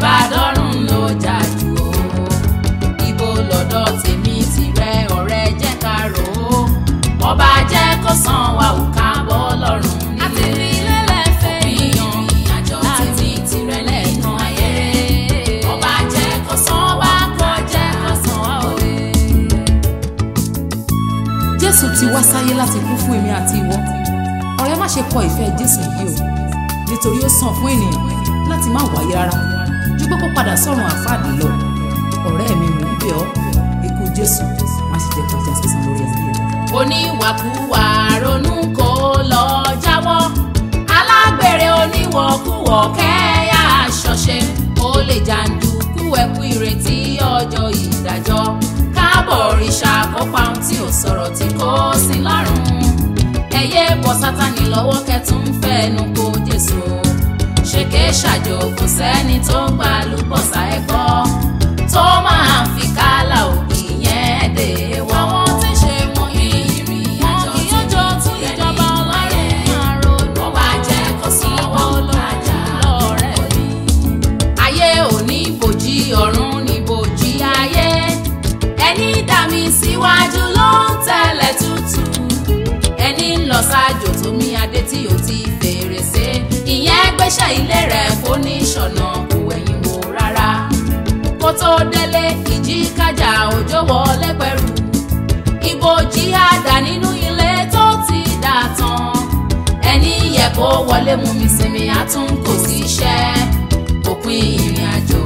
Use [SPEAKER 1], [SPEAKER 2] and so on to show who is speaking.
[SPEAKER 1] bá dọ́rùn ló jà jù o ibo lọ́dọ̀ tèmi tìrẹ ọ̀rẹ́ jẹ́ ká rò ó ọba jẹ́ kó san wa ò ká bọ́ lọ́rùn nílé
[SPEAKER 2] àti fi lélẹ̀ fẹ́
[SPEAKER 1] ìyàn ìyàjọ tèmi tìrẹ lẹ́ẹ̀kan ayé ọba jẹ́ kó san wa kó jẹ́ kó san wa o.
[SPEAKER 3] jésù ti wá sáyé láti kú fún èmi àti ìwọ ọ̀rẹ́ má ṣe kọ ìfẹ́ jésù yìí o nítorí ó sàn fún ènìyàn láti má wáyé rárá ju pé kó padà sọ́run àfáàdì lọ ọ̀rẹ́ mi mò ń bẹ̀ ọ́ ikú jésù má ṣe jẹ́ kọjá sísan lórí ayé rẹ.
[SPEAKER 1] oníwàkuwà ronú kó lọ jáwọ́ alágbèrè oníwọ̀kuwọ̀ kẹ́yà ṣọṣẹ́ ó lè jàǹdùkú ẹkú ìrètí ọjọ́ ìdájọ́ káàbọ̀ òrìṣà kópa ohun tí ò sọ̀rọ̀ tí kò sí lọ́rùn ẹ̀yẹ bọ́ sátani lọ́wọ́ kẹtùn fẹ́nu kó jésù ṣèké ṣàjò kò sẹ́ni tó ń gbà lùbọ̀sà ẹ̀kọ́ tó máa ń fi kálà òbí yẹn dé wọ́n. àwọn tí ń ṣe wọn ìrìn àjò tí yóò tún ìjọba ọlọ́run máa ronú. wọ́n bá jẹ́ kó sanwó lọ́jà lọ́rẹ́ mi. ayé ò ní bòjì ọ̀run ní bòjì ayé ẹni dá mi síwájú ló ń tẹ̀lé tútù ẹni ń lọ ṣáájú tó mi adé tí ò ti fèrèsé ìyẹn gbéṣẹ́ ilé rẹ̀ kó ní ṣọ̀nà kò wẹ̀yìn wò rárá kó tó délé ìjì kájà òjò wọlé pẹ̀rù ibojì àdá nínú ilé tó ti dà tán ẹni yẹ kó wọlé mú mi sinmi àtún kò sí iṣẹ́ òpin ìrìn àjò